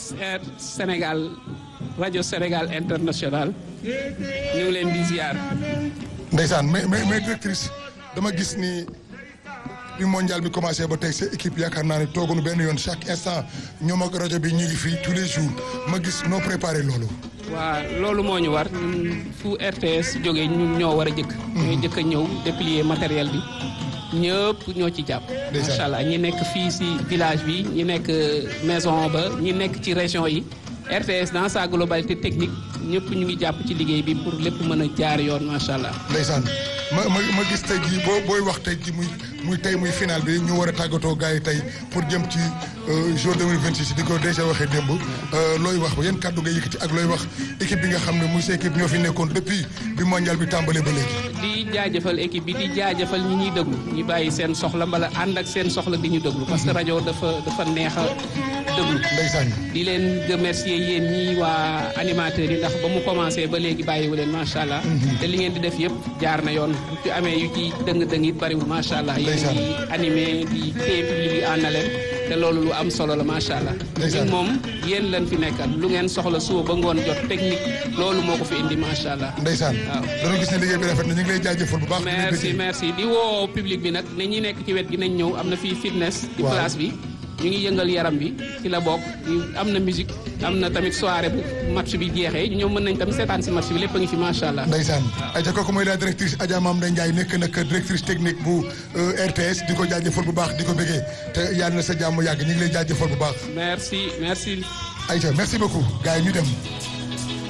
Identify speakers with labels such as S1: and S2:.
S1: Sénégal rajo Sénégal international ñu ngi leen di ziar.
S2: ndeysaan mais mais mais directrice dama gis ni bi mondial bi commencé ba tey sa équipe yaakaar naa ne tooguñu benn yoon chaque instant ñoom ak rajo bi ñu ngi fii tous les jours ma gis noo préparé loolu.
S1: waa loolu moo ñu war ñun fu RTS jógee ñun ñoo war a jëkk. ñooy jëkk a ñëw déplier matériel bi ñëpp ñoo ci jàpp. macha allah ñi nekk fii si village bi ñi nekk maison ba ñi nekk ci région yi. RTS dans sa globalité technique ñëpp ñu ngi jàpp ci liggéey bi pour lépp mën a jaar yoon macha allah.
S2: ndeysaan ma ma ma gis tey jii boo booy wax tey jii muy muy tey muy final bi ñu war a tàggatoo gars yi tey pour jëm ci jour 2026 di ko déjà waxee démb looy wax ba yan kàddu nga yëkkati ak looy wax équipe bi nga xam ne muy sa équipe ñoo fi nekkoon depuis bi mondial bi tàmbalee ba léegi.
S1: di jaajëfal équipe bi di jaajëfal ñi ñuy déglu ñu bàyyi seen soxla mbala ànd ak seen soxla di ñu déglu parce que rajo dafa dafa neex a déglu.
S2: ndeysaan
S1: di leen remercier yéen ñii waa animateurs yi ndax ba mu commencé ba léegi bàyyiwu leen macha allah. te li ngeen di def yëpp jaar na yoon bu ci amee yu ci dëng-dëng it bariwul macha allah. yéen di animé di téye public bi en haleine te loolu lu am solo la macha allah. ñun moom yéen lañ fi nekkal lu ngeen soxla suba ba ngoon jot technique loolu moo ko fi indi macha allah.
S2: ndeysaan
S1: waaw
S2: dañoo gis ne liggéey bi rafet na ñu ngi lay jaajëfal bu baax.
S1: merci merci di woo public bi nag ne ñi nekk ci wet gi nañ ñëw am na fii fitness. ci place bi. ñu ngi yëngal yaram bi ci la bokk am na musique am na tamit soirée bu match bi jeexee ñoom mën nañ tamit seetaan si match bi lépp a ngi fi macha allah.
S2: ndeysaan ayca kooku mooy la directrice Adja Mame Ndeye Ndiaye nekk nag directrice technique bu RTS di ko jaajëfal bu baax di ko bëggee te yàlla na sa jàmm yàgg ñu ngi lay jaajëfal bu baax.
S1: merci merci.
S2: ayca merci beaucoup gars yi ñu dem.